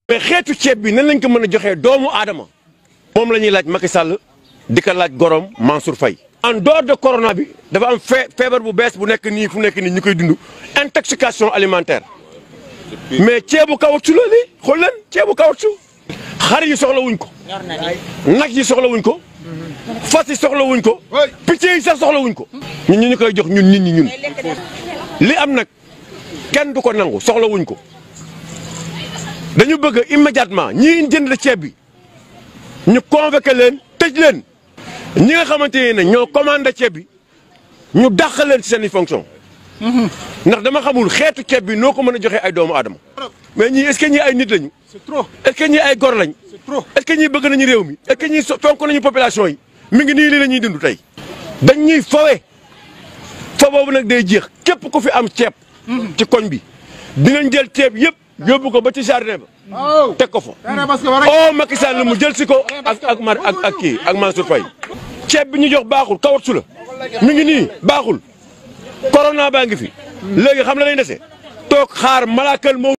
mais xeetu ceeb bi nan lañ ko mën a joxee doomu aadama moom la ñuy laaj Macky Sall di ko laaj gorom Mansour Faye en dehors de corona bi dafa am fee feebar bu bees bu nekk nii fu nekk nii ñu koy dund intoxication alimentaire mais ceebu caoutchouc la lii xool leen ceebu caoutchouc xar yi soxla wuñ ko nag yi soxla wuñ ko fas yi soxla wuñ ko picc yi sax soxla wuñ ko ñun ñu ñu koy jox ñun nit ñi ñun li am nag kenn du ko nangu soxla wuñ ko dañu bëgg immédiatement ñi jënd ceeb bi ñu convoqué leen tëj leen ñi nga xamante ne ñoo commandé ceeb bi ñu dàq leen ci seen i fonction ndax dama xamul xeetu ceeb bi noo ko mën a joxee ay doomu aadama mais ñii est-ce que ñii ay nit lañu C'est trop. est-ce que ñii ay gor lañ C'est trop. est-ce que ñii bëgg nañu réew mi est-ce que ñii so- fonk nañu population yi mi ngi nii lii la ñuy dund tey dañ ñuy fawe fa boobu nag day jeex képp ku fi am ceeb ci koñ bi dinañ jël ceeb yëpp yóbbu ko ba ci jardin ba waaw. teg ko fa Terrain basket ba rek. oh Macky Sall mu jël si ko ak ak Mar ak ak kii ak Mansour Faye ceeb bi ñu jox baaxul kawat su la mi ngi nii baaxul corona baa ngi fi léegi xam la lay dese toog xaar malaakal moo